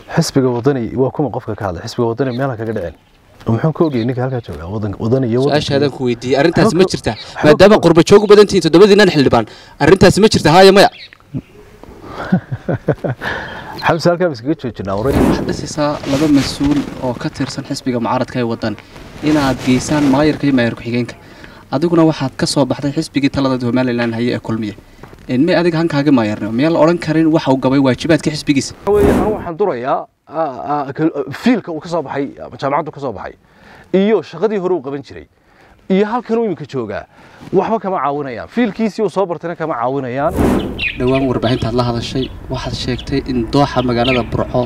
xisbiga wadani waa kuma qofka ka hadlay xisbiga wadani meelha kaga dhicin muxuu ka ogayay ninka halkaa jooga wadanka wadani iyo wadanka su-aashaadaan ku weydiiyey arrintaasi ma Xog- jirtaa xog- maadaama qurba joog u badan tihiin toddobadiinan xildhibaan arrintaasi ma jirta haaya maya xamse halkaa ba iskaga joojinaa waray waxaad dhisaysaa laba mas-uul oo ka tirsan xisbiga mucaaradka ee wadan inaad geysaan maayarka iyo maayar ku-xigeenka adiguna waxaad ka soo baxday xisbigii talada somalilan haye ee kulmiye En may adiga hankaaga maayarnimo miyaan la odhan karin waxa uu gabay waajibaadka xisbigiisa Waxa weeye anigu waxaan durayaa ah, ah, kal- fiilka uu ka soo baxay ama jaamacaddu ka soo baxay iyo shaqadii hore uu qaban jiray iyo halkan uu iminka joogaa waxba kama caawinayaan fiilkiisii uu soo bartayna kama caawinayaan dhowaan warbaahintaad la hadashay waxaad sheegtay in dooxa magaalada burco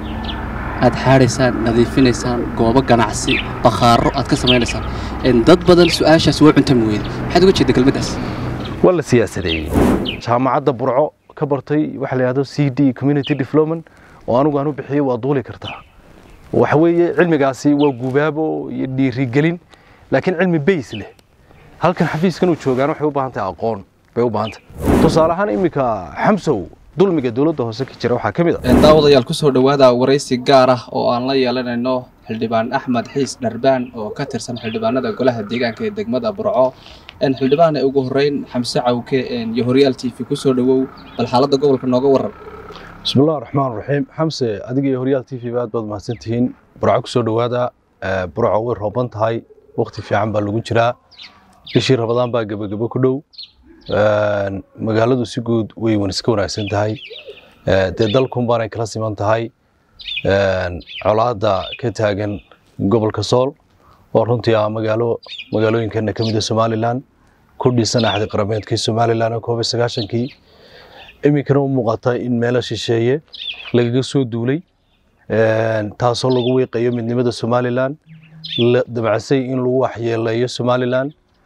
aad xaadhaysaan nadiifinaysaan goobo ganacsi bakhaaro aad ka samaynaysaan En dad badan su-aashaas waa cuntami weyday maxaad uga jeeda kelmaddaas waa la siyaasadeeyey jaamacadda burco ka bartay waxa la yidhahdo c d community development oo anigu aan u bixiyey waa duuli kartaa waxa weeye cilmigaasi waa gubaabo iyo dhiirigelin laakiin cilmi bays leh halkan xafiiskan uu joogaan waxay u baahan tahay aqoon bay u baahan tahay tusaale ahaan iminka xamsow dulmiga dowladda hoose ka jira waxaa ka mid a daawadayaal kusoo dhowaada waraysi gaar ah oo aan la yeelanayno xildhibaan axmed xiis dharbaan oo ka tirsan xildhibaanada golaha deegaanka ee degmada burco En xildhibaan ee ugu horeyn xamse cawke en iyo horyaal t v kusoo dhowow bal xaaladda gobolka nooga waran bismillahi raxmaan raxiim xamse adiga iyo horyaal t v ba aad baad mahadsantihiin burco kusoo dhowaada Eh, burco way rooban tahay waqti fiican baa lagu jiraa bishii rabadaan baa gebagebo ku dhow Een, magaaladu si guud way wan iska wanaagsan tahay Eh, dee dalkun baanay kala siman tahay Een, colaadda ka taagan gobolka sool oo runtii ah magaalo magaalooyinkeena ka mid a somalilan ku dhisan axdi qarameedkii somalilan oo koob iyo sagaashankii iminkana u muuqata in meelo shisheeye lagaga soo duulay Een, taasoo lagu wiiqayo midnimada somalilan la damacsan in lagu waxyeeleeyo somalilan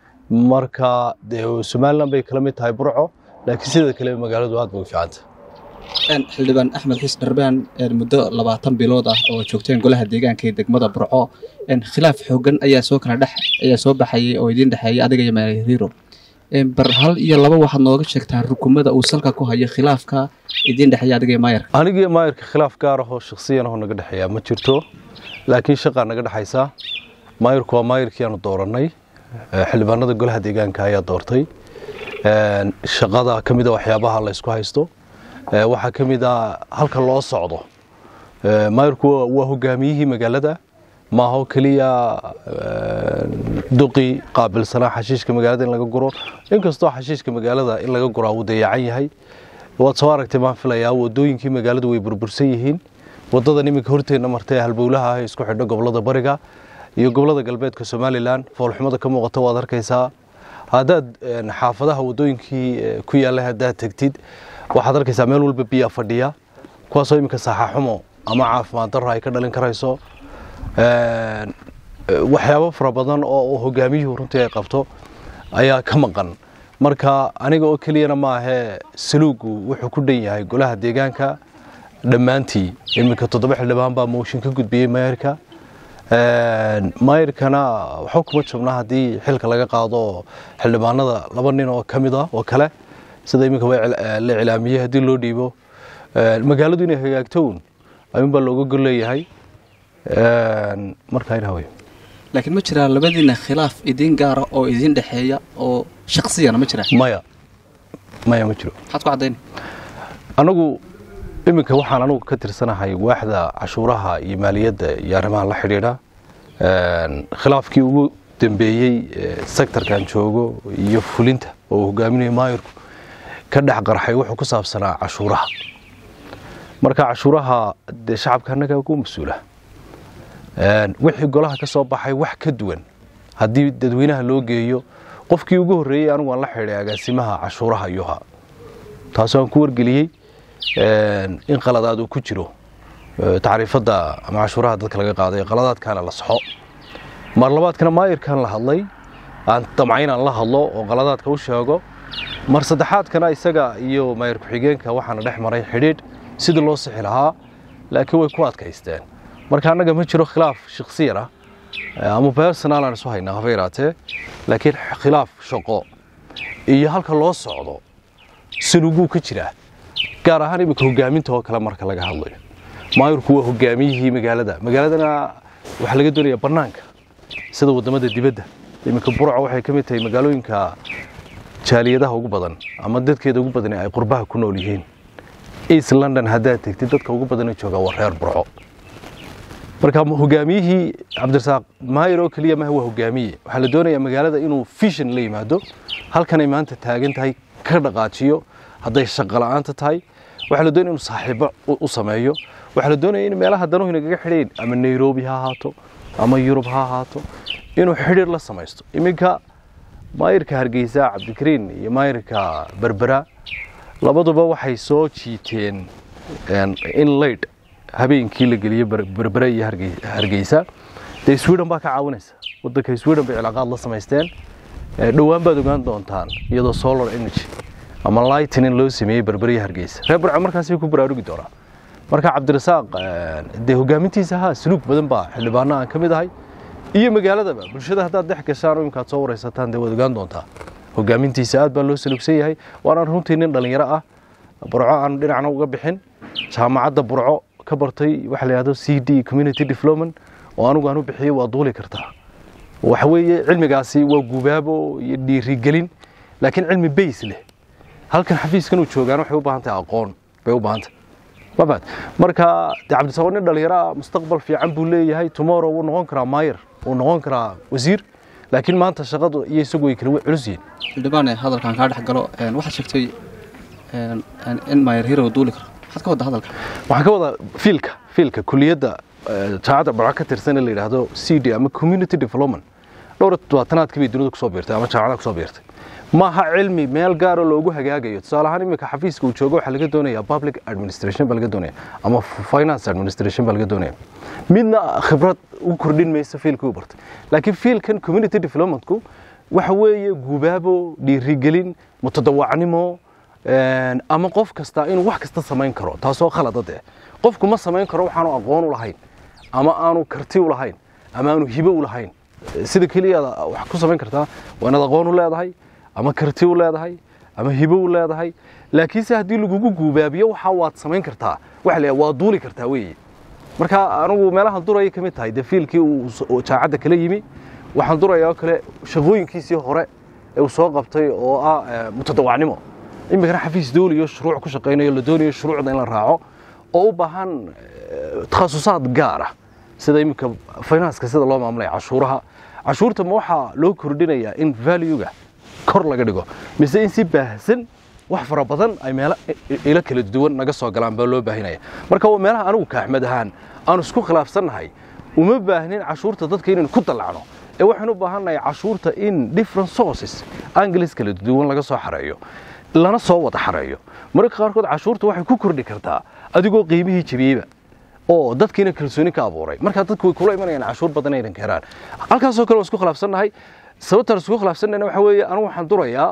marka dee somalilan bay kala mid tahay burco laakiin sida kale magaaladu aad bay u fiicanta En xildhibaan axmed xiis dharbaan en muddo labaatan bilood ah oo joogteen golaha deegaanka ee degmada burco en khilaaf xoogan ayaa soo kala dhex ayaa soo baxayay oo idiin dhexeeyay adiga iyo maayariiro En bar hal iyo laba waxaad nooga sheegtaa rukumada uu salka ku hayo khilaafka idiin dhexeeya adiga iyo maayarka anigii maayarka khilaaf gaar ah oo shakhsiyan ahoo naga dhexeeya ma jirto laakiin shaqaa naga dhexaysa maayarku waa maayarkii aanu doorannay Eh, xildhibaanada golaha deegaanka ayaa doortay Een, shaqada ka mid a waxyaabaha la isku haysto Eh, waxaa ka mid a halka loo socdo Eh, maayarku waa- waa hogaamiyihii magaalada maaho keliya een, duqii qaabilsanaa xashiishka magaalada in laga guro inkastoo xashiishka magaalada in laga guraa uu dayacan yahay waad soo aragtay maan filayaa wadooyinkii magaaladu way burbursan yihiin wadadan iminka horteenna martay halbowlaha ah ee isku xidho gobolada bariga iyo gobolada galbeedka somalilan foolxumada ka muuqata waad arkaysaa haddaad een, xaafadaha wadooyinkii eh, ku yaalla haddaad tegtid waxaad arkaysaa meel walba biyaa fadhiya kuwaasoo iminka saaxaxumo ama caafimaad darro ay ka dhalin karayso Een, eh, waxyaabo fara badan oo uu hogaamiyuhu runtii ay qabto ayaa ka maqan marka aniga oo keliyana maahee saluugu wuxuu ku dhan yahay golaha deegaanka dhammaantii iminka toddoba xildhibaan baa mooshin ka gudbiyey maayarka Een, maayarkana waxba kuma jabna haddii xilka laga qaado xildhibaanada laba nin oo ka mid ah oo kale sida iminka waa cil- eh, la cilaamiyey haddii loo dhiibo Een, magaaladu inay hagaagto un ayuunbaa looga gol leeyahay Een, marka ina wey laakiin ma jiraa labadiina khilaaf idiin gaara oo idiin dhexeeya oo shaksiyana ma jiraa maya maya ma jiro maxaad ku caddayn anagu iminka waxaan anigu ka tirsanahay waaxda cashuuraha iyo maaliyadda iyo arrimaha la xidhiidha Een, khilaafkii ugu dambeeyey ee sektorkan joogo iyo fulinta oo uu hogaaminayo maayirku ka dhex qarxay wuxuu ku saabsanaa cashuuraha marka cashuuraha dee shacabka annaga ugu mas-uula Een, wixii golaha ka soo baxay wax ka duwan haddii dadweynaha loo geeyo qofkii ugu horreeyey anigu aan la xidhay agaasimaha cashuuraha ayuha taasoo aan ku wargeliyey een, in qaladaad uu ku jiro ee, tacriifadda ama cashuuraha dadka laga qaaday qaladaadkaana la saxo mar labaadkana maayirkan la hadlay aan damcayn aan la hadlo oo qaladaadka u sheego mar saddexaadkana isaga iyo maayir ku-xigeenka waxaana dhex maray xidhiidh sidii loo sixi lahaa laakiin way ku adkaysteen marka annaga ma jiro khilaaf shakhsiyan ah ee, ama personal aan isu haynaa haba yaraatee laakiin khilaaf shaqo iyo halka loo socdo sinuguu ka jiraa gaar ahaan iminka hogaaminta oo kale marka laga hadlayo maayirku waa hogaamiyihii magaalada magaaladana waxaa laga doonayaa bannaanka sida waddamada dibadda iminka burco waxay ka mid tahay magaalooyinka jaaliyadaha ugu badan ama dadkeeda ugu badan ay qurbaha ku nool yihiin east london haddaad tegtid dadka ugu badana jooga waa reer burco marka hogaamiyihii cabdirasaaq maayir oo keliya maha waa hogaamiye waxaa la doonayaa magaalada inuu vision la yimaado halkanay maanta taagan tahay ka dhaqaajiyo hadday shaqo la'aanta tahay waxaa la doonaya inuu saaxiibo u sameeyo waxaa la doonaya in meelaha danuhu inagaga xidhayn ama nairobi ha ahaato ama yurub ha ahaato inuu xidhiir la samaysto iminka maayirka hargeysa cabdikariin iyo maayirka berbera labaduba waxay soo jiiteen in laydh habeenkii la geliyey berbere iyo hargeysa dee sweden baa ka caawinaysa wadanka sweden bay cilaaqaad la samaysteen dhowaan baad ogaan doontaan iyadoo solar energy ama lightning loo sameeyey berbere iyo hargeysa reer burco markaasay ku baraarugi doonaa marka cabdirasaaq dee hogaamintiisa haa suluug badan baa xildhibaano aan ka mid ahay iyo magaaladaba bulshada haddaad dhex gashaan oo imkaad soo waraysataan dee waad ogaan doontaa hogaamintiisa aad baa loo salugsan yahay waanaan runtii nin dhallinyaro ah burco aan dhinacna uga bixin jaamacadda burco ka bartay waxa la yidhahdo c d community development oo anigu aan u bixiyey waa duuli kartaa waxa weeye cilmigaasi waa gubaabo iyo dhiirigelin laakiin cilmi bays leh halkan xafiiskan uu joogaan waxay u baahan tahay aqoon bay u baahan tahay mabad marka de cabdisaaq nin dhalinyaro ah mustaqbal fiican buu leeyahay tomorrow wuu noqon karaa maayir wuu noqon karaa wasiir laakiin maanta shaqadu iyo isagu way kala culus yihiin xildhibaane hadalkan kaa dhex galo waxaad sheegtay in maayir hero duuli karo maxaad ka wadda hadalka waxaan ka wadaa fiilka fiilka kuliyadda jaamacadda barca ka tirsan ee la yidhaahdo c d ama community development dhowr todobaatanaadkii bay dunida kusoo biirtay ama jaamacadaha kusoo biirtay maaha cilmi meel gaaro loogu hagaagayo tusaale ahaan iminka xafiiska uu joogo waxaa laga doonaya public administration baa laga doonaya ama finance administration baa laga doonaya midna khibrad u kordhin maysa fiilkii u bartay laakiin fiilkan community developmentku waxa weeye gubaabo dhiirigelin mutadawacnimo ama qof kasta inuu wax kasta samayn karo taasoo khalada dee qofku ma samayn karo waxaanu aqoon u lahayn ama aanu karti u lahayn ama aanu hibo u lahayn sida keliya wax ku samayn kartaa waa inaad aqoon u leedahay ama karti u leedahay ama hibo u leedahay laakiinse haddii lagugu guubaabiyo waxa waad samayn kartaa waxa la waa duuli kartaa weeye marka anigu meelahan duraya ka mid tahay dee fiilkii uu jaacadda kala yimi waxaan duraya oo kale shaqooyinkiisii hore ee uu soo qabtay oo ah mutadawacnimo iminkana xafiis dooliyo shuruuc ku shaqaynayo la doonayo shuruucda in la raaco oo u baahan takhasusaad gaar ah sida iminka finanska sida loo maamulaya cashuuraha cashuurta ma waxaa loo kordhinayaa in valuega kor laga dhigo mise in si baahsan wax fara badan ay meelo ilo kala duwan naga soo galaan baa loo baahinaya marka waa meelaha anigu ka axmed ahaan aanu isku khilaafsannahay uma baahnin cashuurta dadka inaynu ku dallacno ee waxaan u baahannahay cashuurta in different sources angles kala duwan laga soo xareeyo lana soo wada xareeyo mararka qaarkood cashuurta waxay ku kordhi kartaa adigoo qiimihii jebiyeyba oo dadkiina kalsooni ka abuuray markaa dadku way kula imanayaan cashuur badan aynan ka heraan halkaasoo kale waa isku khilaafsannahay sababtaan isku khilaafsannayna waxa weeye anigu waxaan durayaa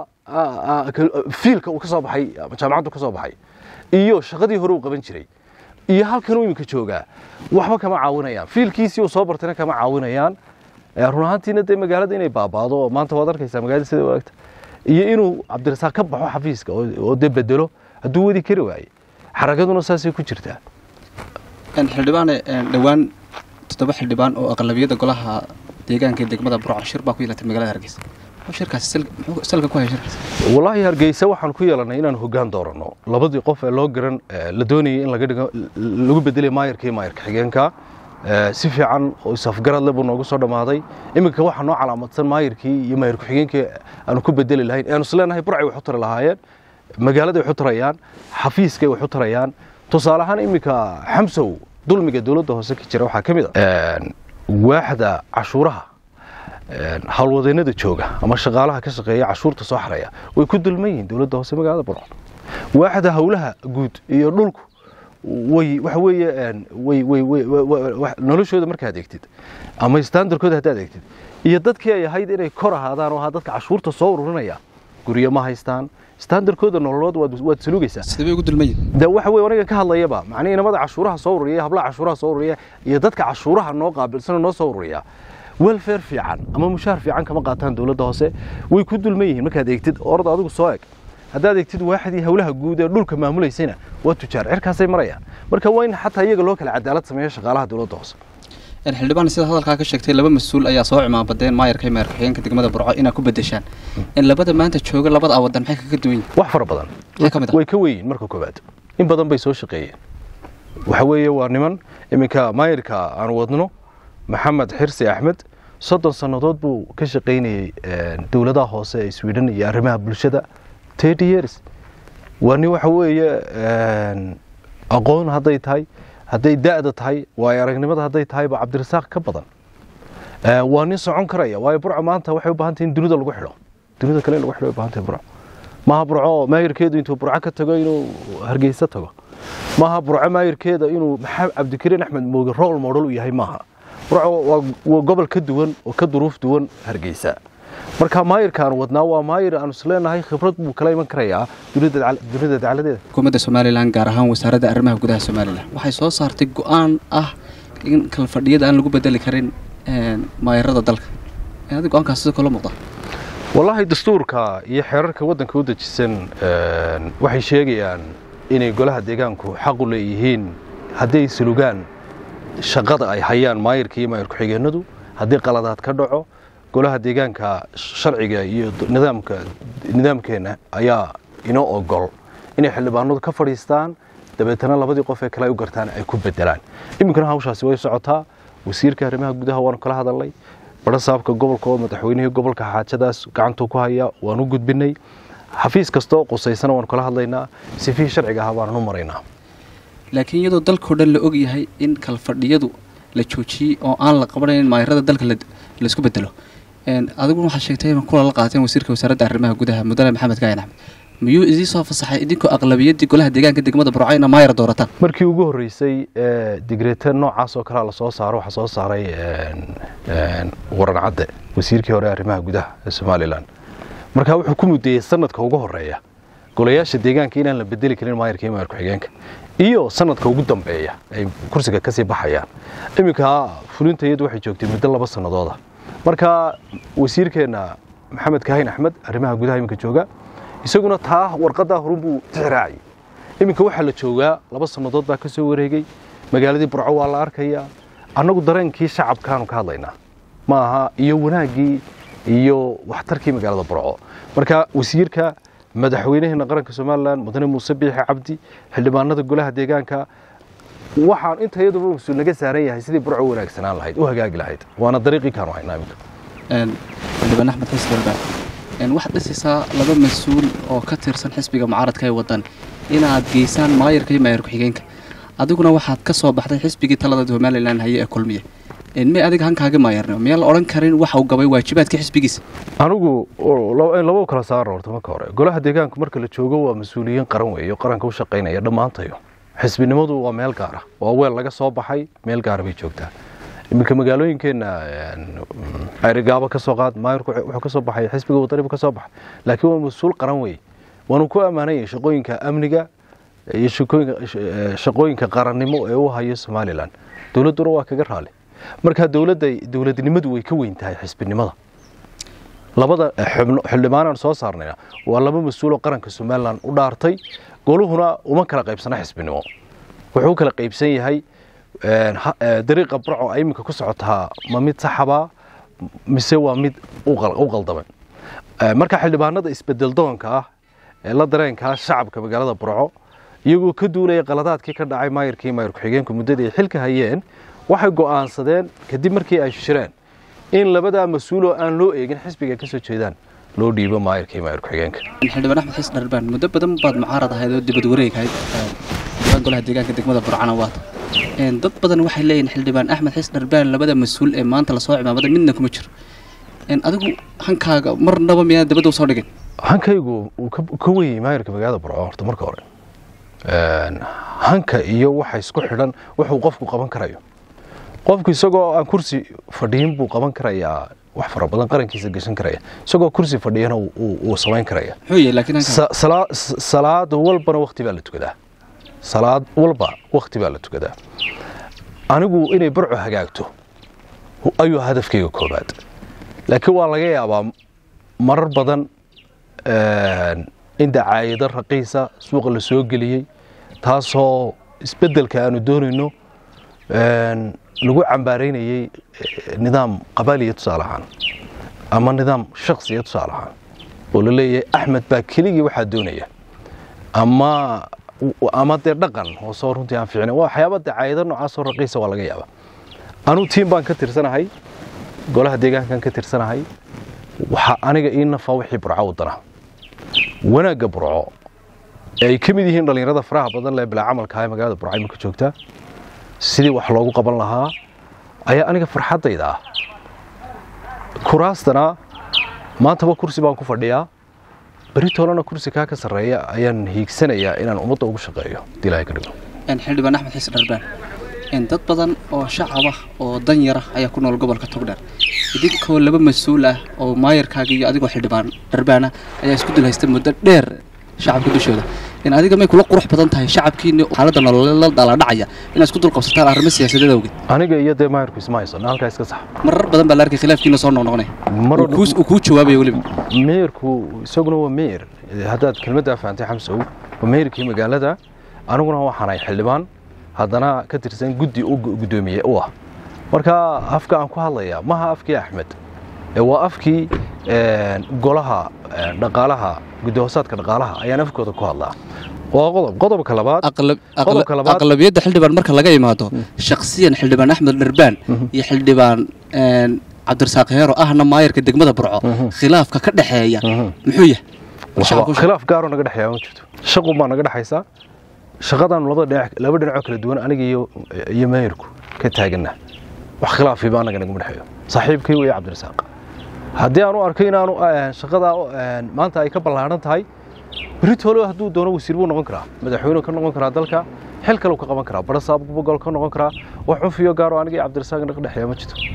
fiilka uu ka soo baxay ama jaamacaddu ka soo baxay iyo shaqadii hore uu qaban jiray iyo halkan uu iminka joogaa waxba kama caawinayaan fiilkiisii uu soo bartayna kama caawinayaan run ahaantiina dee magaalada inay baabaado oo maanta waad arkaysaa magaalada sida wanaagta iyo inuu cabdirasaaq ka baxo xafiiska oo dee bedelo hadduu wadi kari waaye xaragaduna saasay ku jirtaa xildhibaane dhowaan toddoba xildhibaan oo aqlabiyadda golaha deegaanka ee degmada burco shir baa ku yeelatay magaalada hargeysa shirkaasi muxuu salka ku haya shirkaas wallaahi hargeysa waxaan ku yeelanay inaan hoggaan dooranno labadii qof ee loo garan la doonayay in laga dhigo lagu bedelay maayarka iyo maayarka xigeenka si fiican oo isafgaradle buu noogu soo dhammaaday iminka waxaa noo calaamadsan maayarkii iyo maayar ku-xigeenkii aanu ku bedeli lahayn aanu isleenahay burcay wax u tari lahaayeen magaaladay wax u tarayaan xafiiskay wax u tarayaan tusaale ahaan iminka xamsow dulmiga dowladda hoose ka jira waxaa ka mid a waaxda cashuuraha howlwadeennada jooga ama shaqaalaha ka shaqeeya cashuurta soo xaraya way ku dulman yihiin dowladda hoose magaalada burco waaxda howlaha guud iyo dhulku way waxa weeye way way way noloshooda markaad eegtid ama standardkooda haddaad eegtid iyo dadkii ay ahayd inay kor ahaadaan oo ahaa dadka cashuurta soo ururinaya guryo ma haystaan standardkooda nololood waad waad salugaysaa sidee bay ugu dulman yihin de waxa weeye aniga ka hadlayaba macnihii inamada cashuuraha soo ururiya hablaha cashuuraha soo ururiya iyo dadka cashuuraha noo qaabilsan oo noo soo ururiya welfare fiican ama mushaar fiican kama qaataan dowladda hoose way ku dulman yihiin markaad eegtid orda adigu soo eg haddaad egtid waaxdii howlaha guud ee dhulka maamulaysayna waa tujaar cirkaasay marayaan marka waa in xataa iyaga loo kala cadaalad sameeyo shaqaalaha dowladda hoose xildhibaan sida hadalkaa ka sheegtay laba mas-uul ayaa soo cimaabadeen maayarka iyo maayar ku-xigeenka degmada burco inaad ku bedeshaan in labada maanta jooga labada wadan maxay kaga duwan yihin wax fara badan Maxaa ka mid ah? way ka weyiin marka koowaad in badan bay soo shaqeeyeen waxa weeye waa niman iminka maayirka aan wadno maxamed xirsi axmed soddon sannadood buu ka shaqaynayey dowladaha hoose ee sweden iyo arrimaha bulshada thirty years waa nin waxa weeye aqoon hadday tahay hadday da'da tahay waayo aragnimada hadday tahayba cabdirasaaq ka badan Eh, waa nin socon karaya waayo burco maanta waxay u baahan tahay in dunida lagu xidho dunida kale in lagu xidho ay u baahan tahay burco maaha burco maayirkeedu intuu burco ka tago inuu hargeysa tago maaha burco maayirkeeda inuu maxamed cabdikariin axmed mooge role model u yahay maaha burco waa, waa gobol ka duwan oo ka duruuf duwan hargeysa marka maayirka aan wadnaa waa maayir aan isleenahay khibrad buu kala iman karayaa dunida dacal- dunida dacaladeeda xukuumadda somalilan gaar ahaan wasaaradda arrimaha gudaha somalilan waxay soo saartay go-aan ah in kala fadhiyada aan lagu bedeli karin een, maayarada dalka adi go-aankaas sidoo kale muuqda wallaahi dastuurka iyo xeerarka waddanka u dejisan een, waxay sheegayaan inay golaha deegaanku xaq u leeyihiin hadday sulugaan shaqada ay hayaan maayirka iyo maayir ku-xigeenadu haddii qaladaad ka dhaco golaha deegaanka sharciga iyo d- nidaamka nidaamkeena ayaa inoo ogol inay xildhibaanadu ka fadhiistaan dabeetana labadii qof ee kale ay u gartaan ay ku bedelaan iminkana hawshaasi way socotaa wasiirka arrimaha gudaha waanu kala hadalnay barasaabka gobolka oo madaxweynihii gobolka xaajadaas gacantuu ku haya waan u gudbinay xafiis kasta oo qusaysana waanu kala hadlaynaa sifihii sharciga ahaa baananu maraynaa laakiin iyadoo dalkao dhan la og yahay in kala fadhiyadu la joojiyey oo aan la qabanayn maayarada dalka la- laisku bedelo Een, adiguna waxaa sheegtay in kula la qaateen wasiirka wasaaradda arrimaha gudaha mudane maxamed kaayan axmed miyuu idii soo fasaxay idinkoo aqlabiyaddii golaha deegaanka degmada burco ina maayar doorataan markii ugu horreysay ee digreete noocaas oo kalea lasoo saaro waxaa soo saaray een, een, waran cadde wasiirkii hore ee arrimaha gudaha ee somalilan marka wuxuu ku mudeeyey sanadka ugu horeeya golayaasha deegaanka inaan la bedeli karin maayarka iyo maayar ku-xigeenka iyo sanadka ugu dambeeya ay kursiga kasii baxayaan iminka fulinta iyadu waxay joogtay muddo laba sanadooda marka wasiirkeena maxamed kaahin axmed arrimaha gudaha iminka jooga isaguna taa warqadaa horun buu tixraacay iminka waxaa la joogaa laba sannadood baa ka soo wareegay magaaladii burco waa la arkayaa annagu dareenkii shacabkaanu ka hadlaynaa ma aha iyo wanaaggii iyo waxtarkii magaalada burco marka wasiirka madaxweynaheena qaranka somalilan mudane muuse biixi cabdi xildhibaanada golaha deegaanka waxaan inta iyaduba mas-uul naga saaran yahay sidii burco u wanaagsanaan lahayd u hagaagi lahayd waana dariiqii kaanu haynaa iminka Een, xildhibaan axmed xasan dalbaan Een, waxaad dhisaysaa laba mas-uul oo ka tirsan xisbiga mucaaradka ee wadan inaad geysaan maayarka iyo maayar ku-xigeenka adiguna waxaad ka soo baxday xisbigii talada somalilan haye ee kulmiye Een, may adiga hankaaga maayarnimo miyaan la odhan karin waxa uu gabay waajibaadkii xisbigiisa anigu oo laba in laba u kala saaro horta marka hore golaha deegaanka marka la joogo waa mas-uuliyiin qaran weeye oo qaranka u shaqaynaya dhammaantayo xisbinimadu waa meel gaara waa weel laga soo baxay meel gaara bay joogtaa iminka magaalooyinkeenna arigaabo ka soo qaad maayarku wuxuu ka soo baxay xisbiga wadani buu ka soo baxay laakiin waa mas-uul qaran weeye waanu ku ammaanay shaqooyinka amniga iyo shaqooyinka shaqooyinka qarannimo ee u hayo somalilan dowladduna waa kaga raali marka dowladda dowladnimadu way ka weyn tahay xisbinimada labada xubno xildhibaanaan soo saarnayna waa laba mas-uuloo qaranka somalilan u dhaartay goluhuna uma kala qaybsana xisbinimo wuxuu u kala qaybsan yahay een, ha- ee, dariiqa burco ay iminka ku socotaa ma mid saxaba mise waa mid u qal- u qaldaman Ee, marka xildhibaanada isbedel doonka ah ee la dareenka shacabka magaalada burco iyagoo ka duulaya qaladaadkii ka dhacay maayirkii maayir ku-xigeenku muddadii ay xilka hayeen waxay go'aansadeen kadib markii ay shireen in labadaa mas-uuloo aan loo eegin xisbiga ka soo jeedaan loo dhiibo maayirkii maayir ku-xigeenka xildhibaan axmed xasan dharbaan muddo badan baad mucaarad ahayd oo dibad wareeg ahayd xildhibaan golaha deegaanka degmada burcana waata Een, dad badan waxay leeyihin xildhibaan axmed xasan dharbaan labada mas-uul ee maanta lasoo cimaamada midna kuma jiro Een, adigu hankaaga marnaba miyaan dabadda usoo dhigin hankaygu uu ka ka weyn maayirka magaalada burco horta marka hore Een, hanka iyo waxa isku xidhan wuxuu qofku qaban karayo qofku isagoo aan kursi fadhiyin buu qaban karayaa wax fara badan qarankiisa gashan karaya isagoo kursi fadhiyana uu- uu uu samayn karaya muxuu yahay laakiin hankaa Sa- salaa- s- salaad walbana wakti baa la tukadaa salaad walba wakti baa la tukadaa anigu inay burco hagaagto hu- ayuu hadafkayga koobaad laakiin waa laga yaabaa marar badan een, in dacaayado raqiisa suuqa la soo geliyey taasoo isbeddelka aanu doonayno lagu cambaaraynayey nidaam qabaaliya tusaale ahaan ama nidaam shaksiya tusaale ahaan oo la leeyahay axmed baa keligii waxaa doonaya ama ama dee dhaqan hoosoo runtii aan fiicnayn waa waxyaaba dacaayado noocaasoo raqiisa waa laga yaaba anuu tiim baan ka tirsanahay golaha deegaankan ka tirsanahay waxaa aniga ii nafaa wixii burco wadana wanaagga burco ee ay ka mid yihiin dhallinyarada faraha badan lee bilaa camalka ee magaalada burco iminka joogta sidii wax loogu qaban lahaa ayaa aniga farxaddayda ah kuraastana maantaba kursi baan ku fadhiyaa beri toolana kursi kaa ka sarreeya ayaan hiigsanayaa inaan ummadda ugu shaqeeyo hadii ilaahay ka dhigo xildhibaan axmed xiis dharbaan dad badan oo shacab ah oo dan yara ayaa ku nool gobolka togdheer idinkoo laba mas-uul ah oo maayarkaaga iyo adigoo xildhibaan dharbaana ayaa isku dul haysta muddo dheer shacabka dushooda in adiga may kula qurux badan tahay shacabkiini xaaladda nololeed la dhaladhacaya inaad isku dul qabsataan arrimo siyaasadeed awgeed aniga iyo dee maayarku isma haysano halkaa iska sax marar badan baa la arkay khilaafkiina soo noqnoqonay mar uu kuu- uu kuu jawaabaya weliba meerku isaguna waa meer haddaad kelmaddaa fahantay xamsow waa meerkii magaalada aniguna waxaan ahay xildhibaan haddana ka tirsan guddi u gu- guddoomiye u ah marka afka aan ku hadlayaa maha afkii axmed ee waa afkii een, golaha een, dhaqaalaha guddi hoosaadka dhaqaalaha ayaan afkooda ku hadlaa waa qodob qodobka labaad aqlab- aqla- Qodobka labaad- aqlabiyadda xildhibaan marka laga imaado shakhsiyan xildhibaan axmed dharbaan iyo xildhibaan een, cabdirasaaq heero ahna maayarka degmada burco khilaafka ka dhexeeya muxuu yahay Waxba- Shacabku- khilaaf gaaroo naga dhexeeya ma jirto shaqun baa naga dhexaysa shaqadaanu labada dhinac laba dhinacoo kala duwan aniga iyo iyo meeyarku ka taagana wax khilaafi baa anaga nagama dhexeeyo saaxiibkay weeye cabdirasaaq haddii aanu arkay inaanu eh, shaqadaa eh, maanta ay ka ballaaran tahay beritoolo hadduu doono wasiir buu noqon karaa madaxweyne ka noqon karaa dalka xil kale ka qaban karaa barasaab gobol ka noqon karaa wax cufiyo gaaroo aniga iyo cabdirasaaq naga dhexeeya ma jirto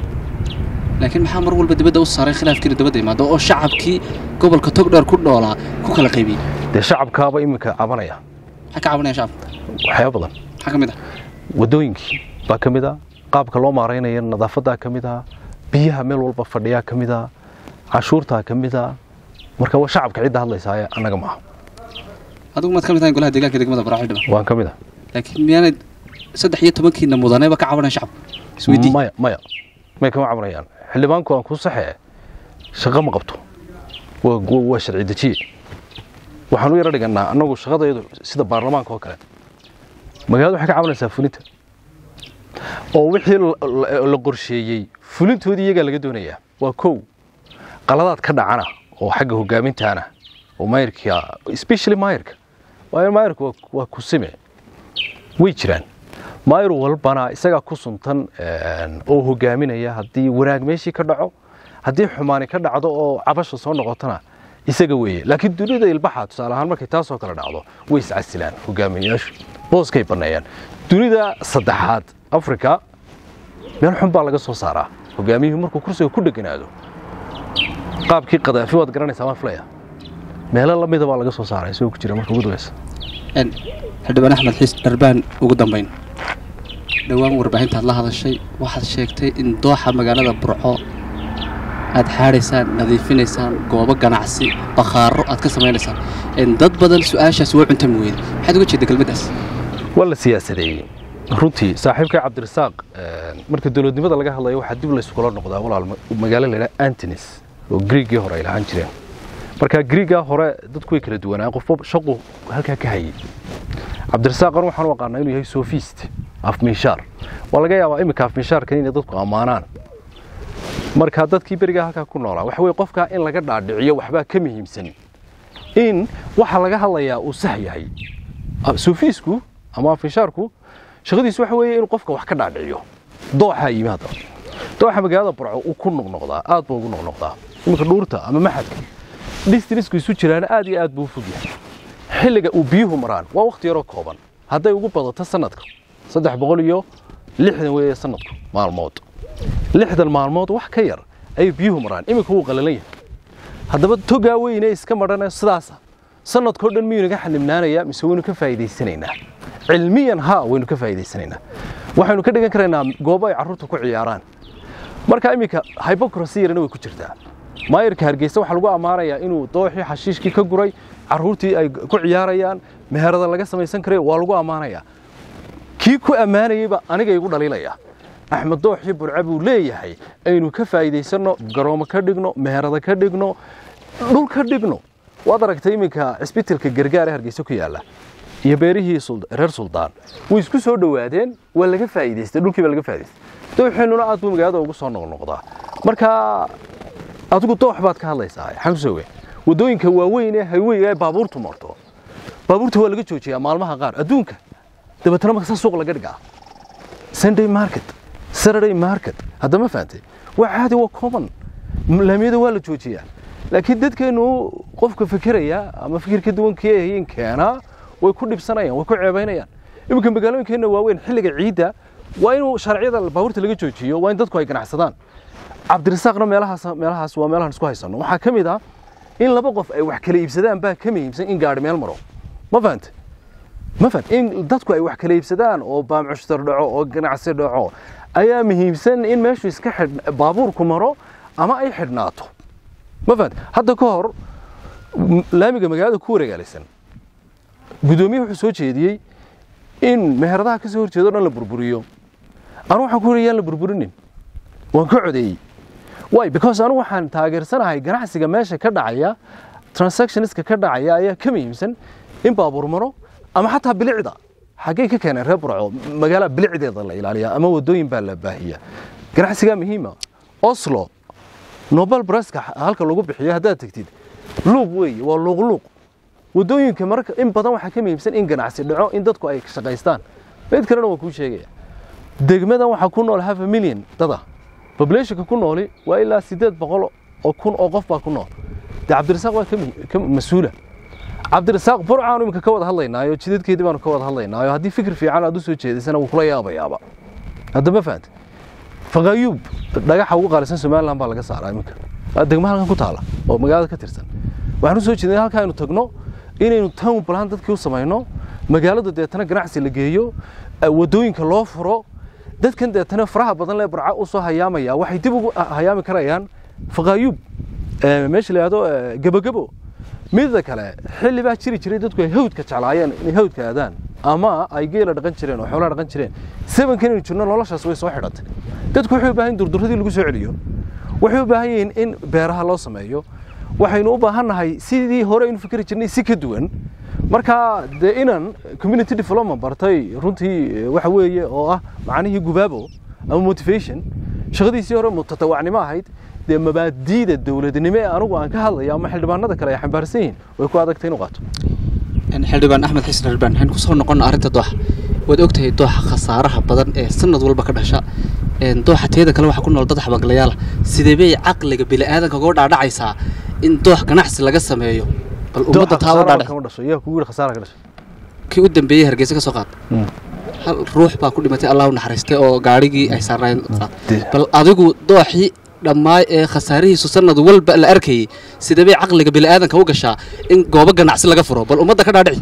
laakiin maxaa mar walba dibadda u saaray khilaafkiina dibadda imaado oo shacabkii gobolka togdheer ku dhoolaa ku kala qaybiyey dee shacabkaaba iminka cabanaya maxaa ka cabanaya shacabka waxyaaba badan maxaa ka mid ah wadooyinkii baa ka mid ah qaabka loo maaraynaya nadaafadaa ka mid ah biyaha meel walba fadhiyaa ka mid ah cashuurtaa ka mid ah marka waa shacabka cidda hadlaysaaye annaga maaha adigu maad ka mid tahay golaha deegaanka degmada burco xildhibaan waan ka mid ah laakiin miyaanay saddex iyo tobankiina mudaneba ka cabanaya shacabka isweydii maya maya may kama cabanayaan xildhibaanku aan ku saxee shaqo ma qabto waa waa- waa sharci dejiye waxaan u yaro dhiganaa annagu shaqadaydu sida baarlamaanka oo kale magaalada waxay ka cabanaysaa fulinta oo wixii la- la- la qorsheeyey fulintoodii iyagaa laga doonayaa waa kow qaladaad ka dhacana oo xagga hogaamintaana oo maayirka especially maayirka waayo maayirka waa- waa kusime way jiraan maayir walbana isagaa ku suntan een, oo hogaaminaya haddii wanaag meeshii ka dhaco haddii xumaani ka dhacdo oo cabasha soo noqotona isaga weeye laakiin dunida ilbaxa tusaale ahaan markay taasoo kale dhacdo way iscasilaan hogaamiyayaashu booskay banneeyaan dunida saddexaad afrika meel xun baa laga soo saaraa hogaamiyuhu markuu kursiga ku dheganaado qaabkii qadaafi waad garanaysaa waan filaya meelo lamida baa laga soo saaraa isagoo ku jira marka ugu dambeysa Een, xildhibaan axmed xiis dharbaan ugu dambayn dhowaan warbaahintaad la hadashay waxaad sheegtay in dooxa magaalada burco aad xaadhaysaan nadiifinaysaan goobo ganacsi bakhaaro aad ka samaynaysaan Een, dad badan su-aashaas waa cuntami weyda maxaad uga jeeda kelmaddaas waa la siyaasadeeyey runtii saaxiibkay cabdirasaaq een, marka dowladnimada laga hadlayo waxaa dib layskula noqdaa walaal ma- magaalo la yidhaha antonis oo griigii hore ay lahaan jireen marka griigaa hore dadku way kala duwanaa qofba shaqu halkaa ka hayay cabdirasaaqan waxaan u aqaanaa inuu yahay sofist afmiishaar waa laga yaabaa iminka afmiishaarkan inay dadku ammaanaan marka dadkii berigaa halkaa ku noolaa waxa weye qofkaa in laga dhaadhiciyo waxbaa ka muhiimsan in waxa laga hadlayaa uu sax yahay sofiisku ama afishaarku shaqadiisu waxa weeye inuu qofka wax ka dhaadhiciyo dooxaa yimi hadda dooxa magaalada burco uu ku noqnoqdaa aad buu ugu noqnoqdaa iminka dhuurta ama maxadka distanisku isu jiraana aad iyo aad buu u fog yahay xilliga uu biyuhu maraan waa waqti yaroo kooban hadday ugu badato sanadka saddex boqol iyo lixdan weeye sanadku maalmood lixdan maalmood wax ka yar ayay biyuhu maraan iminka wuu qalalan yahay haddaba togaa weyne iska madhana sidaasa sanadkao dhan miyuu naga xanibnaanayaa mise waynu ka faa'iidaysanaynaa cilmiyan haa waynu ka faa'iidaysanaynaa waxaynu ka dhigan karaynaa goobo ay carruurta ku ciyaaraan marka iminka hypocrisy yarana way ku jirtaa maayirka hargeysa waxaa lagu ammaanayaa inuu dooxii xashiishkii ka guray carruurtii ay ku ciyaarayaan meherada laga samaysan karay waa lagu ammaanayaa kii ku ammaanayeyba aniga igu dhaliilaya axmed dooxii burce buu leeyahay aynu ka faa'iidaysanno garoomo ka dhigno meherada ka dhigno dhul ka dhigno waad aragtay iminka cisbitalka gargaar ee hargeysa ku yaalla iyo beerihii Suld- reer suldaan way isku soo dhowaadeen waa laga faa'iidaystay dhulkii baa laga faa'iidaystay dooxeenuna aad buu magaalada ugu soo noqnoqdaa marka adigu doox baad ka hadlaysaa xamsowe waddooyinka waaweyn ee hayweyga ee baabuurtu marto baabuurta waa laga joojiyaa maalmaha qaar adduunka dabeetana markasa suuq laga dhigaa sunday market saturday market hadda ma fahantay waa caadi waa common laamiyada waa la joojiyaa laakiin dadkeenu qofka fikiraya ama fikir ka duwan kii ahayn keenaa way ku dhibsanayaan way ku ceebaynayaan iminka magaalooyinkeenna waaweyn xilliga ciidda waa inuu sharciyada baabuurta laga joojiyo waa in dadku ay ganacsadaan cabdirasaaqna meelahaas meelahaas waa meelahan isku haysanno waxaa ka mid ah in laba qof ay wax kala iibsadaan baa ka muhiimsan in gaadhi meel maro ma fahante ma fahant in dadku ay wax kala iibsadaan oo baamcushtar dhaco oo ganacsi dhaco ayaa muhiimsan in meeshu iska xidh baabuurku maro ama ay xidhnaato ma fahant hadda ka hor m- laamiga magaalada ku wareegaalaysan gudoomiye wuxuu soo jeediyey in meheradaha ka soo horjeedo dhan la burburiyo anu waxaan ku yidhi yaan la burburinin waan ka codeeyey why because anu waxaan taageersanahay ganacsiga meesha ka dhacaya transactionska ka dhacaya ayaa ka muhiimsan in baabuur maro ama xataa bilicda xaggay ka keeneen reer burco magaala bilicdeeda la ilaaliya ama wadooyin baa la baahiya ganacsigaa muhiima oslo nobel breska halka lagu bixiyo haddaad tegtid luuq weeye waa luuqluuq wadooyinka marka in badan waxaa ka muhiimsan in ganacsi dhaco in dadku ay shaqaystaan mid kalena waan kuu sheegaya degmadan waxaa ku nool half a million dada populationka ku nooli waa ilaa sideed boqol oo kun oo qof baa ku nool dee cabdirasaaq waa ka mi- ka mas-uula cabdirasaaq burcaanu iminka ka wada hadlaynaayo jidadkeedii baanu ka wada hadlaynaayo haddii fikir fiican aad u soo jeedisana wuu kula yaabayaaba hadda ma fahanta faqayuub dhagaxa ugu qaalisan somaliland baa laga saaraa iminka waa degmo halkan ku taala oo magaalada ka tirsan waxaan u soo jeednay halkaa aynu tagno inaynu town plan dadkii u samayno magaalada deetana ganacsi la geeyo eh, wadooyinka loo furo dadkan deetana faraha badan lee burca u soo hayaamaya waxay dib ugu ah- hayaami karayaan faqayuub eh, meesha la yidhahdo eh, gebogebo midda kale xilli baa jiri jiray dadku ay hawdka jeclaayeen inay hawdka aadaan ama ay geela dhaqan jireen oo xoolaha dhaqan jireen sebankan inuu jirno noloshaas way soo xidhatay dadku waxay u baahan yihiin durduradii lagu soo celiyo waxay u baahan yihiin in beeraha loo sameeyo waxaynu u baahannahay sidii hore aynu fikri jirnay si ka duwan marka dee inan community development bartay runtii eh, waxa weeye oo ah macnihii gubaabo ama motivation shaqadiisii hore mutatawacnimo ahayd dee mabaadiida dowladnimo ee anigu aan ka hadlayo ama xildhibaanada kale ay xambaarsan yihiin way ku adagtay inuu qaato xildhibaan axmed xasan xildhibaan waxaan kusoo noqon arrinta dooxa waad ogtahay dooxa khasaaraha badan ee sanad walba ka dhasha een, dooxa teeda kale waxaa ku nool dad xabaglayaal sidee bay caqliga bini'aadanka uga dhaadhacaysaa in doox ganacsi laga sameeyo bal ummadda taa uga dhaadhac kama dhasho yaa kugu yidhi khasaara ka dhashay kii u dambeeyey hargeysa ka soo qaad hal ruux baa ku dhimatay allah u naxariistay oo gaadhigii ay saarnaayeen qaad Dee. bal adigu dooxii dhammaay ee khasaarihiisu sanad walba la arkayay sidee bay caqliga bini'aadanka u gashaa in goobo ganacsi laga furo bal ummadda ka dhaadhici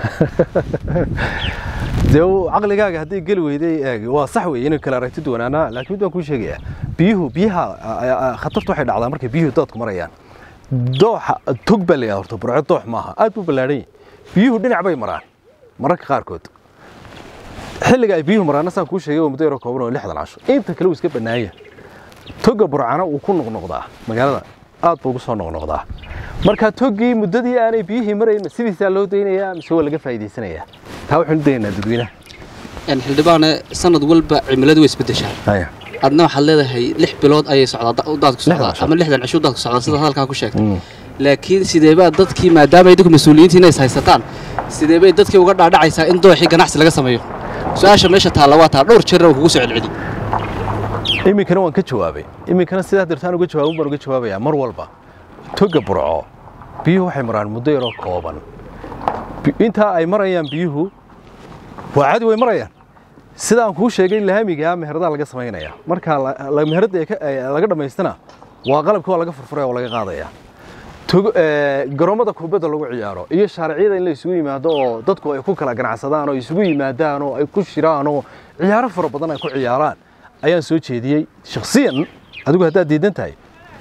dee uu caqligaaga haddii geli weyday eeg waa sax weeye inay kala aragti duwanaanaa laakiin mid waan kuu sheegayaa biyuhu biyaha a- a- a- khatartu waxay dhacdaa markay biyuhu doodku marayaan dooxa tog baa la yidhaha horta burco doox maaha aad buu ballaadhan yahay biyuhu dhinac bay maraan mararka qaarkood xilliga ay biyuhu maraana saan kuu sheegay waa muddo yaroo kooban oo lixdan casho inta kale wuu iska bannaaya toga burcana wuu ku noqnoqdaa magaalada aad buu ugu soo noqnoqdaa marka togii muddadii aanay biyihii marayn sidiisaa loo daynayaa mise waa laga faa'iidaysanayaa taa waxaynu u daynaynaa dadweynaha een xildhibaane sanad walba cimiladu way isbedeshaa haya adna waxaad leedahay lix bilood ayay socdaa da- daadku Lixdan socdaa casho. ama lixdan cisho daadku socdaa sida halkaa ku sheegtay Mm. laakiin sideebaa dadkii maadaama idinku mas-uuliyiintiina is haysataan sideebay dadkii uga dhaadhacaysaa in dooxii ganacsi laga sameeyo su-aasha meesha taalla waa taa dhowr jeer kugu soo celceli iminkana waan ka jawaabay iminkana sidaa dartaan uga jawaabin baan uga jawaabayaa mar walba toga burco biyuhu waxay maraan muddo yaroo kooban Bi- intaa ay marayaan biyuhu waa caadi way marayaan sida aan kuu sheegay laamiga meheradaha laga samaynaya marka la- la- meherada ay ka- ay laga dhammaystana waa qalabka waa laga furfuraya oo laga qaadaya Tog- ee, garoomada kubadda lagu ciyaaro iyo shaariciyada in la isugu yimaado oo dadku ay ku kala ganacsadaan oo isugu yimaadaan oo ay ku shiraan oo ciyaaro fara badan ay ku ciyaaraan ayaan soo jeediyey shakhsiyan adigu haddaad diidan tahay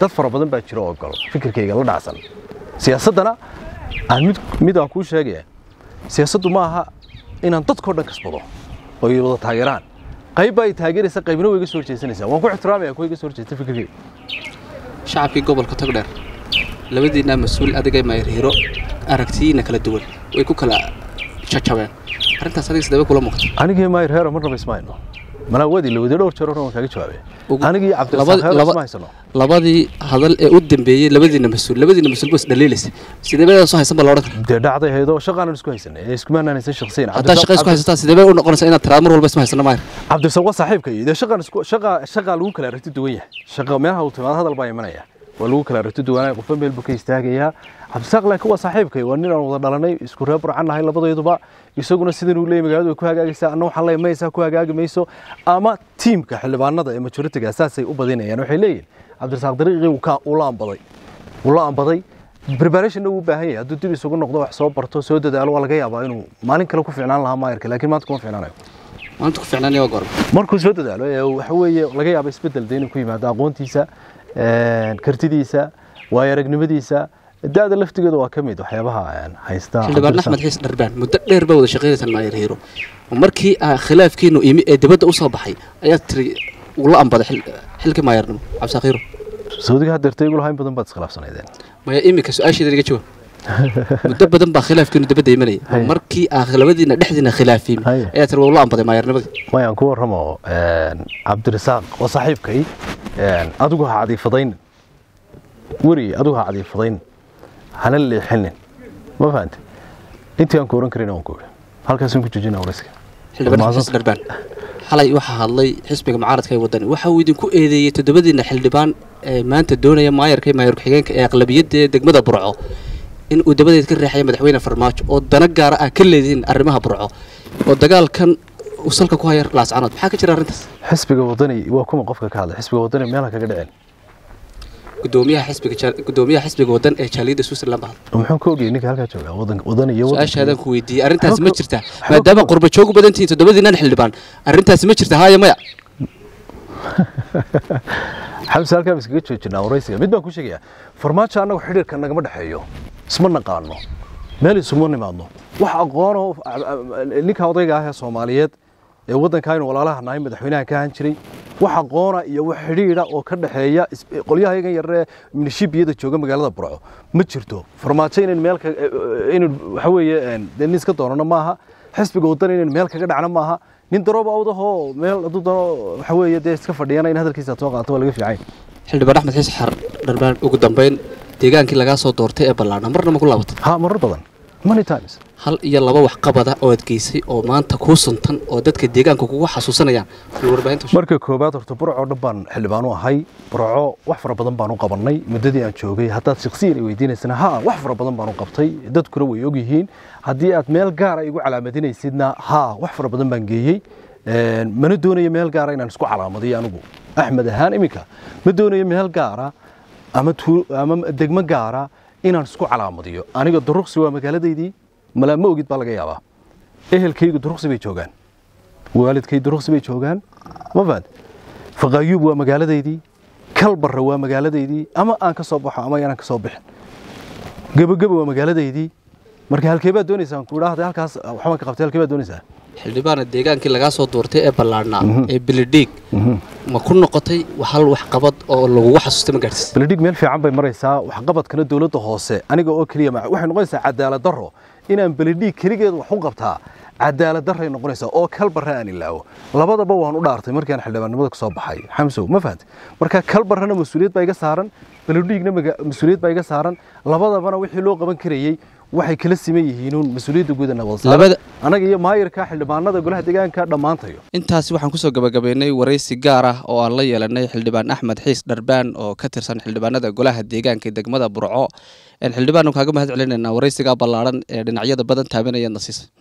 dad fara badan baa jira oo ogol fikirkayga la dhacsan siyaasaddana aan mid mid aan kuu sheegaya siyaasaddu ma aha inaan dadkao dhan kasbado oo ay wada taageeraan qayb baa ay taageeraysa qaybna way iga soo horjeesanaysaa waan ku ixtiraamaya kuwa iga soo horjeesta fikirkayga shacabkii gobolka togdheer labadiinaa mas-uul adiga maayir hiro aragtiyiina kala duwan way ku kala jajabeen arrintaas adiga sidee bay kula muuqata anigii maayir heero marnaba isma hayno malaa wadi la wadi dhowr jeer hore waan kaaga jawaabay Ugu- anigii laba- cabdirasaaq heero laba- isma haysano labadii hadal ee u dambeeyey labadiina mas-uul labadiina mas-uul bas dhaliilaysa sidee bay soo haysan ba la odhan kara dee dhacday haydoo shaqaanan isku haysanay ee iskumaanaan haysan shakhsiyan haddaa shaqa isku haysataa sidee bay u noqonaysaa inaad tiraado mar walba isma haysano maayir cabdirasaaq waa saaxiibka iyo dee shaqaan isku shaqa shaqa lagu kala aragti duwan yahay shaqa meelaha uu timaado hadal baa imanaya waa lagu kala aragti duwanaya qofba meel buu ka istaagayaa cabdirasaaq laakiin waa saaxiibkay waa nin aan wada dhalanay isku reer burcan nahay labadayduba isaguna sidan uu leeyahay magaaladu way ku hagaagaysaa anna waxaan leeyahay maysaa ku hagaagi mayso ama tiimka xildhibaanada ee majoritiga saasay u badinayaan waxay leeyihin cabdirasaaq dariiqii uu ka ula ambaday ula ambaday preparationna wuu u baahan yahay hadduu dib isugu noqdo wax soo barto soo dadaalo waa laga yaabaa inuu maalin kale ku fiicnaan lahaa maayarka laakiin maanta kuma fiicnaanayo maanta ku fiicnaanaya waa goorma markuu soo dadaalo ee waxa weeye laga yaabo isbedel de inuu ku yimaado aqoontiisa een, kartidiisa waayo aragnimadiisa da-da laftigeeda waa ka mid waxyaabaha een, haysta xildhibaan axmed xiis dharbaan muddo dheer baa wada shaqaynaysaan maayir hiro markii aa khilaafkiinu imi ee dibadda u soo baxay ayaad tiri ula ambaday xil- xilkii maayarnimo cabdisaaq hiro sacuudiga haddeerta igu lahayn badan baad iskhilaafsanaydeen maya iminka su-aasheeda iga jawaab muddo badan baa khilaafkiinu dibadda imanaya Haye. markii aa labadiina dhexdiina khilaafiyey Haye. ayaa tiri waa ula ambaday maayarnimadii mayaan ku warramo een, cabdirasaaq waa saaxiibkay een, adigu ha cadiifadaynin weri adigu ha cadiifadaynin hana leexinin ma fahante intii aan ku oran karin waan ku ohi halkaasaan ku joojina warayska xildhibaan Mahadsan. xasan dharbaan xalay waxaa hadlay xisbiga mucaaradka ee wadani waxa uu idinku eedeeyey toddobadiina xildhibaan ee maanta doonaya maayarka iyo maayar ku-xigeenka ee aqlabiyadda ee degmada burco in uu dabadeed ka reexaya madaxweyne farmaajo oo dana gaara ah ka leedihiin arrimaha burco oo dagaalkan uu salka ku haya laascanood maxaa ka jira arrintaas xisbiga wadani waa kuma qofka ka hadla xisbiga wadani meelaha kaga dhicin gudoomiyaha xisbiga jaal- gudoomiyaha xisbiga wadan ee jaaliyadda switzerland baa hadlay muxuu ka ogyahay ninka halkaa jooga wadan wadani iyo wadanka- su-aashaadaan ku weydiiyey arrintaasi ma Waxba ka- jirtaa waxba maadaama ka- qurba joogu badan tihiin toddobadiinan xildhibaan arrintaasi ma jirta haaya maya xamse halkaa ba iskaga joojinaa waraysiga mid baan ku sheegayaa farmaajo annagu xidhiirka nagama dhexeeyo isma naqaano meel isuma nimaadno wax aqoonoo ninka odayga ah ee soomaaliyeed ee waddanka aynu walaalaha nahay madaxweynaha ka ahaan jiray wax aqoona iyo wax xidhiidha oo ka dhexeeya is- qolyaha iyagan yaree minishibiyada jooga magaalada burco ma jirto farmaajo inayn meel ka inaynu waxa weeye een, dee nin iska doonano maaha xisbiga waddan inaynu meel kaga dhacno maaha nin darooba awdahoo meel hadduu dano waxa weeye dee iska fadhiyana in hadalkiisa aad soo qaato waa laga fiican xildhibaan axmed xiis xar dharbaan ugu dambeyn deegaankii lagaa soo doortay ee ballaadha marna ma ku laabatay ha marar badan many times hal iyo laba waxqabada oo aad geysay oo maanta kuu suntan oo dadka deegaanka kugu xasuusanayaan fil warbaahinta sheeg. marka koobaad horta burco dhan baan xildhibaan u ahay burco wax fara badan baan u qabannay muddadii aan joogay haddaad shakhsiyan i weydiinaysana ha wax fara badan baan u qabtay dadkuna way ogyihiin haddii aad meel gaara igu calaamadinaysidna ha wax fara badan baan geeyey Een, mana doonayo meel gaara inaan isku calaamadiyo anigu axmed ahaan iminka ma doonayo meel gaara ama tuu- ama degmo gaara inaan isku calaamadiyo aniga duruqsi waa magaaladaydii malaa ma ogid baa laga yaabaa ehelkaygu duruqsi bay joogaan waalidkay duruqsi bay joogaan ma fahad faqaayuub waa magaaladaydii kalbarra waa magaaladaydii ama aan ka soo baxo ama aanan ka soo bixin gebageba waa magaaladaydii marka halkee baad doonaysaa aan ku idhaahda halkaas waxbaan ka qabtay halkee baad doonaysaa xildhibaana deegaankii lagaa soo doortay ee ballaadhnaa ee bilidhiig ma ku noqotay hal waxqabad oo lagugu xasuustay ma gaadhsiis beledhig meel fiican bay maraysaa waxqabadkana dowladda hoose aniga oo keliya ma- waxay noqonaysaa cadaalad darro inaan beledhig keligeed wax u qabtaa cadaalad darray noqonaysaa oo kalbarre aan ilaawo labadaba waan u dhaartay markaan xildhibaannimada ka soo baxay xamsow ma fahantay marka kalbarrena mas-uuliyad baa iga saaran beledhigna maga- mas-uuliyad baa iga saaran labadabana wixii loo qaban karayey waxay kala siman yihiinuun mas-uuliyadda guud ee nabad saaran Labada- anaga iyo maayirka xildhibaanada golaha deegaanka dhammaantayo intaasi waxaan kusoo gabagabaynay waraysi gaar ah oo aan la yeelanay xildhibaan axmed xiis dharbaan oo ka tirsan xildhibaanada golaha deegaanka ee degmada burco xildhibaan kaaga mahad celinaynaa waraysigaa ballaadhan ee dhinacyada badan taabanaya nasiisa